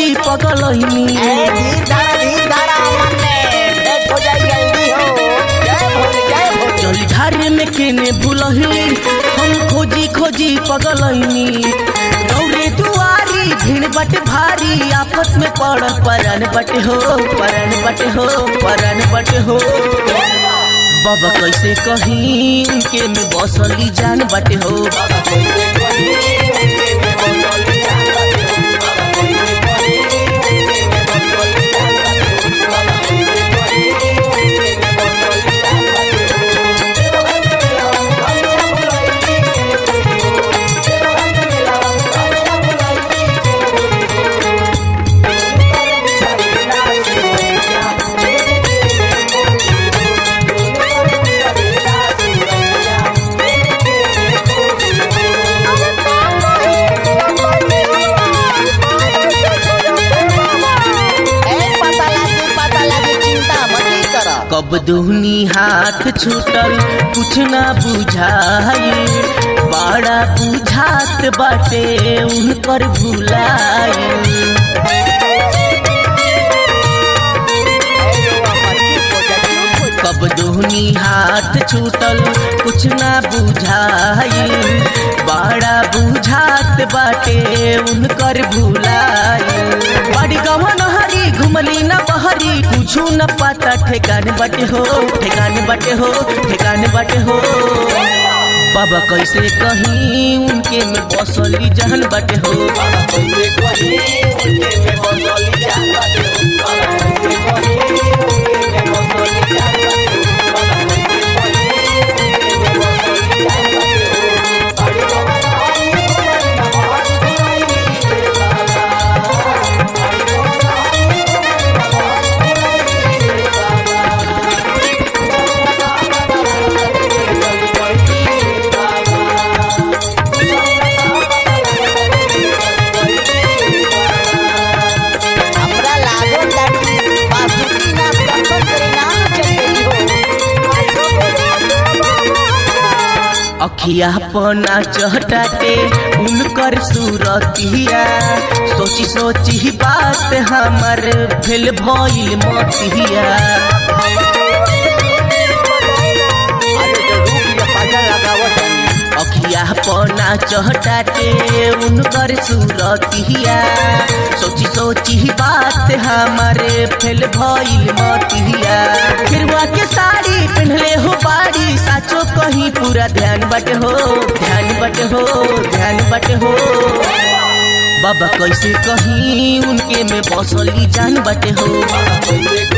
खोजी पगलैनी ए धीर धारा धीर धारा अमन में डेट हो जाई जल्दी हो जय भोले जय भोले जल ढारे में केने भूलही हम खोजी खोजी पगलैनी दौड़े दुआरी भीड़ बट भारी आपस में पड़ परन बट हो परन बट हो परन बट हो बाबा कैसे कहीं उनके में बसली जान बट हो ए पता लागी पता लागी चिंता मत कर कब दुहनी हाथ छूटल कुछ ना बुझाई बड़ा बुझात बाटे उनकर भुलाई कब दुहनी हाथ छूटल कुछ ना बुझाई बड़ा बुझात बाटे उनकर भुलाई बड़ी गवन हरी घुमली न बहरी कुछ न पता ठेकान बटे हो ठेकान बटे हो ठेकान बटे हो बाबा कैसे कहीं उनके में बसली जहन बटे हो हमरा लागो ताकि बासुकी ना दर्शन करे ना चली हो अखिया पना चहटाते उनकर सूरतिया सोची सोची बात हमर भेल भइल मतिया अरे तो रूप ये पाजा लगावत अखिया पना चहटाते उनकर सूरतिया सोची सोची बात हमारे फेल भइल मतिया फिरवा के साड़ी पहनले हो बाड़ी साचो कहीं पूरा ध्यान बट हो ध्यान बट हो ध्यान बट हो बाबा कैसे कहीं उनके में बसली जान बटे हो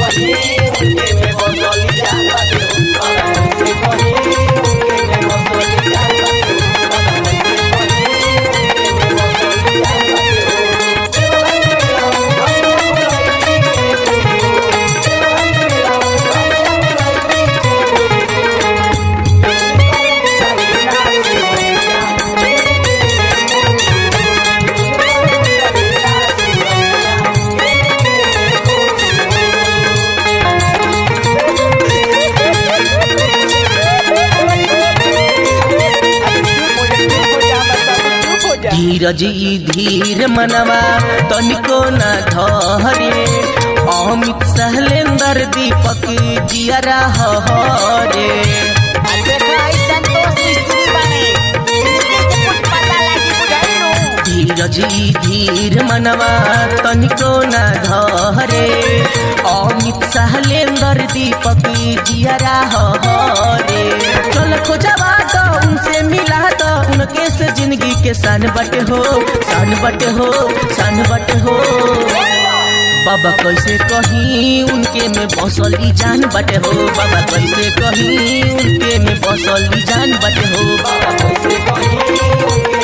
धीरज ई धीर मनवा तनिको न धरे अमित सहलेंदर दीपक जियरा हरे धीरज ई धीर मनवा तनिको न धरे अमित सहलेंदर दीपक जियरा हरे चल खोजवा तो उनसे मिला तो उनके से जिंदगी के सन बट हो सन बट हो सन बट हो बाबा कैसे कहीं उनके में बसली जान बटे हो बाबा कैसे कहीं उनके में बसली जान बटे हो बाबा कैसे कहीं